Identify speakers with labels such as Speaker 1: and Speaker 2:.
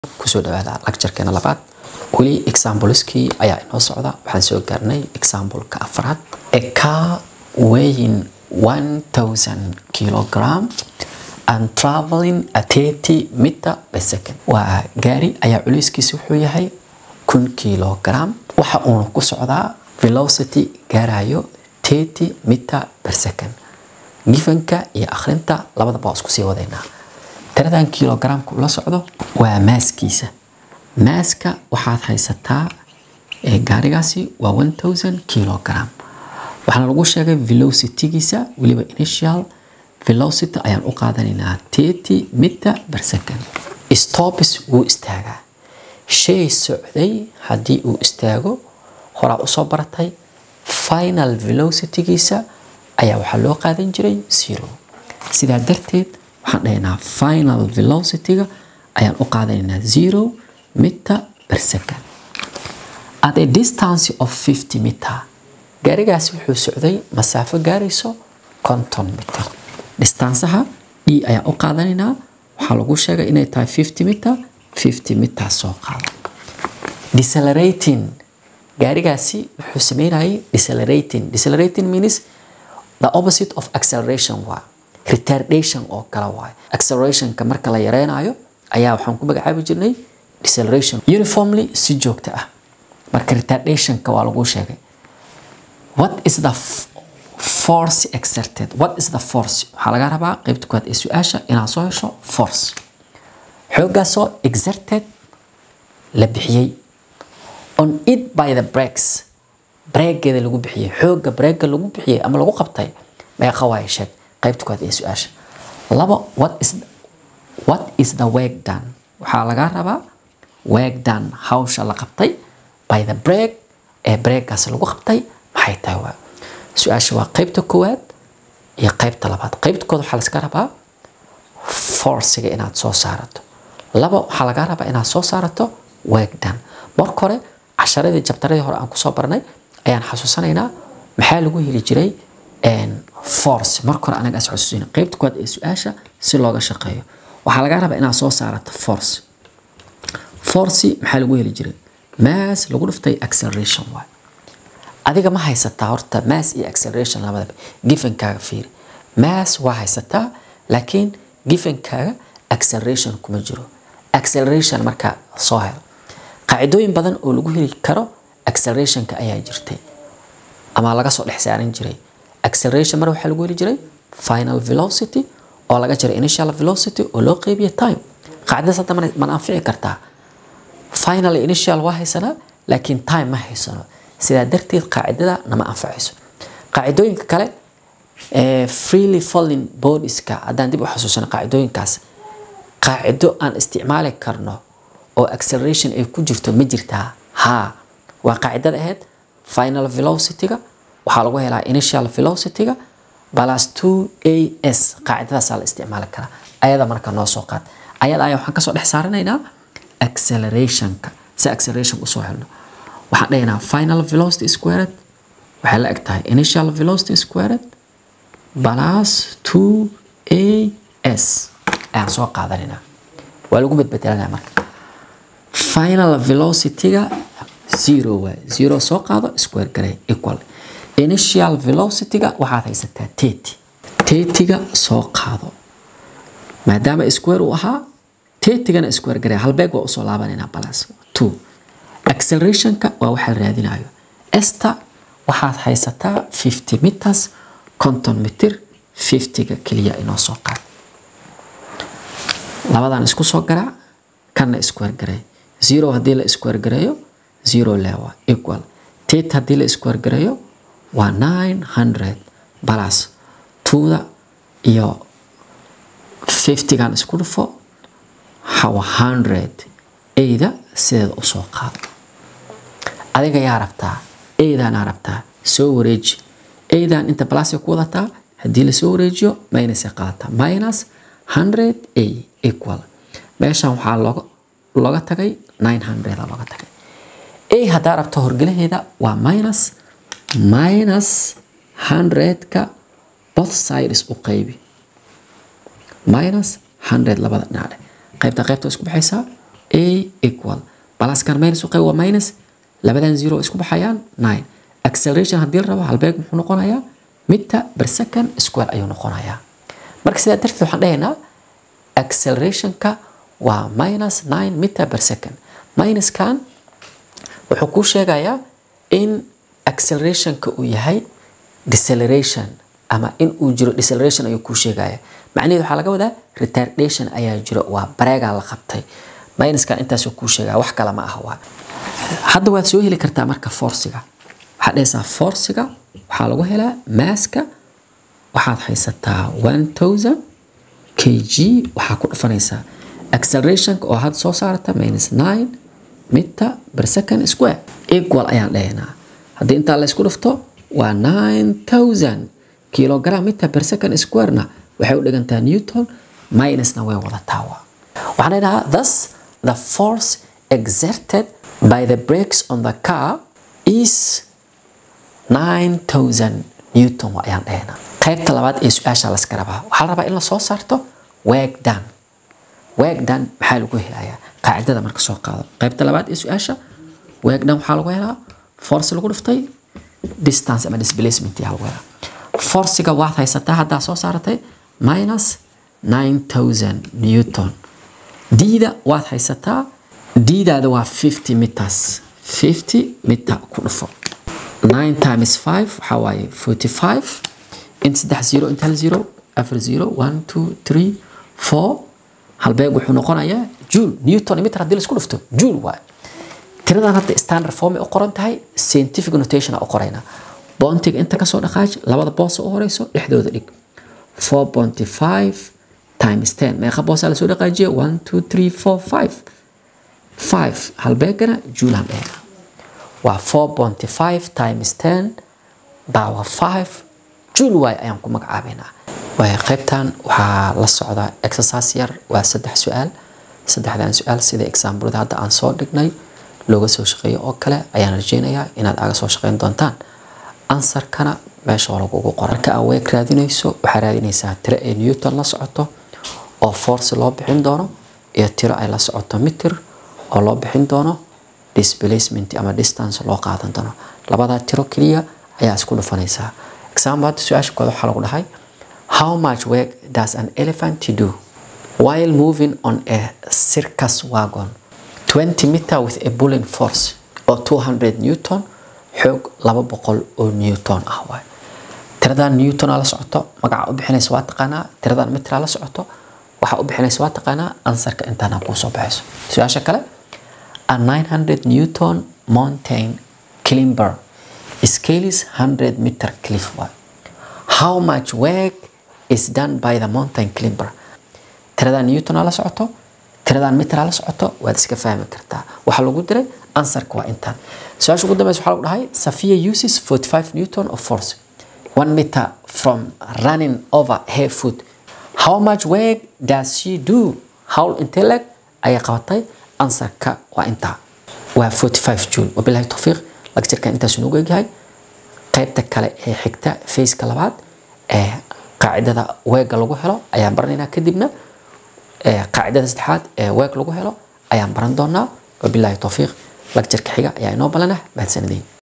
Speaker 1: kusoo dhawaada lacturekeena labaad weli exampleskii ayaa inoo socda waxaan soo gaarnay exampleka afraad a car weighing 1000 kilogram and traveling at 30 meter per second waa gaari ayaa culayskiisa wuxuu yahay kun kilogram waxa uuna ku socdaa velocity gaarayo 30 meter per second gifanka iyo akhrinta labadaba waa isku sii wadaynaa tiradan kilogramka ula socdo waa maaskiisa maaska waxaad haysataa gaarigaasi waa 1000 kilogram waxaana lagu sheegay velocitygiisa weliba initial velocity ayaan u qaadanaynaa 30 meter per second stops wuu istaagaa shay socday haddii uu istaago horaa usoo baratay final velocitygiisa ayaa waxaa loo qaadan jiray zero sidaa darteed waxaan dhahaynaa final velocityga ayaan u qaadanaynaa zero meter per second at a distance of 50 meter gaarigaasi wuxuu socday masaafo gaarayso konton meter distansaha d ayaan u qaadanaynaa waxaa lagu sheegay inay tahay 50 meter 50 meter soo qaado decelerating gaarigaasi wuxuu sameynayay decelerating decelerating means the opposite of acceleration waa retardation oo kale waay accelerationka marka la yareynayo ayaa waxaan ku magacaabi jirnay deceleration uniformly si joogto ah marka retardationka waa lagu sheegay what is the force exerted what is the force waxaa laga rabaa qeybta koowaad ee su-aasha inaad soo hesho force xooggaasoo exerted la bixiyey on it by the breaks breegeeda lagu bixiyey xoogga breega lagu bixiyey ama lagu qabtay meeqa waaye sheeg qaybta koowaad ee su-aasha laba what is what is the work done waxaa laga rabaa work done hawsha la qabtay by the break ee breegaas lagu qabtay maxay tahay waa su-aasha waa qaybta koowaad iyo qaybta labaad qaybta koowaad waxaa laska rabaa forciga inaad soo saarato laba waxaa laga rabaa inaad soo saarato work done marka hore casharadii jabtaradii hore aan kusoo barnay ayaan xasuusanaynaa maxaa lagu heli jiray force marka hore anaga as xusuusina qaybta koowaad ee su-aasha si looga shaqeeyo waxaa laga rabaa inaad soo saarato force force maxaa lagu heli jiray mass lagu dhiftay acceleration waay adiga ma haysataa horta mass iyo acceleration labadaba gifankaaga fiiri mass waa haysataa laakiin gifankaaga acceleration kuma jiro acceleration markaa soo helo qaacidooyin badan oo lagu heli karo accelerationka ayaa jirtay ama laga soo dhex saaran jiray acceleration mar waxaa lagu heli jiray final velocity oo laga jiray initial velocity oo loo qeybiyo time qaacidadaas hadda mana anfici kartaa final initial waa haysanaa laakiin time ma haysano sidaa darteed qaacidada nama anfacayso qaacidooyinka kale freely falling bodieska haddaan dib u xasuusano qaacidooyinkaas qaacido aan isticmaali karno oo acceleration ay ku jirto ma jirtaa haa waa qaacidada ahayd final velocityga waxaa lagu helaa initial velocityga plus 2 as qaacidadaasaa la isticmaali karaa ayada marka noo soo qaad ayada ayaa waxaan kasoo dhex saaranaynaa accelerationka si acceleration usoo helno waxaan dhahaynaa final velocity squared waxay la eg tahay initial velocity squared plus 2 as ayaan soo qaadanaynaa waa lagu bedbedelanaya marka final velocityga zero waay zero soo qaado square garay equal initial velocityga waxaad haysataa tety tetyga soo qaado maadaama square uu ahaa tetygana square garay halbeeg waa usoo laabanaynaa balas two accelerationka waa waxaa raadinayo esta waxaad haysataa 50 meters konton mitir 50ga keliya inoo soo qaad labadan isku soo garaac kanna square garay zero haddii la square gareeyo zero lewa equal tet haddii la square gareeyo waa nine hundred balas twoda iyo fiftygan isku dhufo hawa hundred eyda sideeda usoo qaado adiga yaa rabtaa eydaanaa rabtaa soo wareeji eydan inta balasay ku wadataa haddii lasoo wareejiyo minusay qaadataa minus hundred a equal meeshan waxaa looga looga tagay nine hundred looga tagay a haddaa rabto horgelaheeda waa minus minus hundredka both sides u qaybi minus hundred labada dhinac qaybta qaybta isku baxaysaa a equal balaskan minus u qayb waa minus labadan zero isku baxayaan nine acceleration haddii la rabo halbeeg muxuu noqonayaa meter per second square ayuu noqonayaa marka sidaa darteed waxaan dhahaynaa accelerationka waa minus nine meter per second minuskan wuxuu kuu sheegayaa in accelerationka uu yahay deceleration ama in uu jiro deceleration ayuu kuu sheegaya macnaheedu waxaa laga wadaa retardation ayaa jiro waa bareegaa la qabtay minuskan intaasuu kuu sheegaya wax kale ma aha waa hadda waad soo heli kartaa marka forciga waxaad dhahaysaa forciga waxaa lagu helaa maaska waxaad haysataa one thousand k g waxaa ku dhufanaysaa accelerationka oo had soo saarata minus nine meter per second square equal ayaan dhahaynaa haddii intaa la isku dhufto waa nine thousand kilogram meter per second squarena waxay u dhigantaa newton minusna way wadataa waa waxaan dhahaynaa thus the force exerted by the brakes on the car is 9000 newton waa ayaan dhahaynaa qaybta labaad ee su-aasha la iska rabaa waxaa la rabaa in la soo saarto work done work done maxaa lagu helayaa qaacidada marka soo qaado qaybta labaad ee su-aasha work done waxaa lagu helaa force lagu dhuftay distance ama displacement yaa lagu helaa forciga waad haysataa haddaa soo saaratay minus 9000 newton diida waad haysataa diidaada waa 50 meters 50 meter ku dhufo 9 times 5 waxaa waaye 45 in saddex zero inta hal zero afar zero one two three four halbeeg wuxuu noqonayaa joule newton meter haddii laisku dhufto joule waaye tiradan hadda standard form ay u qoran tahay scientific notation u qoraynaa boontiga inta kasoo dhaqaaj labada boosa u horeyso dhexdooda dhig 4.5 times 10 meeqa boosaa lasoo dhaqaajiya 1 2 3 4 5 5 halbeegana juulaan dheera waa 4.5 times 10 power 5 juul waay ayaan ku magacaabaynaa waay qaybtan waxaa la socdaa exercise yar waa saddex su-aal saddexdan su-aal sida examplada hadda aan soo dhignay looga soo shaqeeyo oo kale ayaan rajeynayaa inaad aga soo shaqeyn doontaan ansarkana meesha lagugu qoran marka aad weeg raadinayso waxaa raadinaysaa tiro ay newton la socoto oo force loo bixin doono iyo tiro ay la socoto mitir oo loo bixin doono displacement ama distance loo qaadan doono labadaa tiro keliya ayaa isku dhufanaysaa example hadda su-aasha kooda waxaa lagu dhahay how much work does an elephant do while moving on a circus wagon 20 meter with a pulling force oo 200 newton xoog laba boqol oo newton ah waay tiradan newtona la socoto magaca u bixinaysa waa taqaanaa tiradan mitra la socoto waxa u bixinaysa waa taqaanaa ansarka intaana kuu soo baxayso su-aasha kale a 900 newton mountain climber scales 100 meter cliff waay how much work is done by the mountain climber tiradan newtona la socoto tiradan mitra la socoto waad iska fahmi kartaa waxaa lagu diray ansarka waa intaan su-aasha ugu dambeysa waxaa lagu dhahay Safia uses 45 newton of force one meter from running over her foot how much work does she do hawl intee leg ayay qabatay ansarka waa intaa waa 45 joule wabilahi tawfiiq lagjarkan intaas noogu egyahay qaybta kale ee xigta faceka labaad ee qaacidada weega lagu helo ayaan baranaynaa kadibna qaacidada saddexaad ee weeg lagu helo ayaan baran doonaa wabilahi tawfiiq lagjarka xiga ayaa inoo balanah mahadsanadiin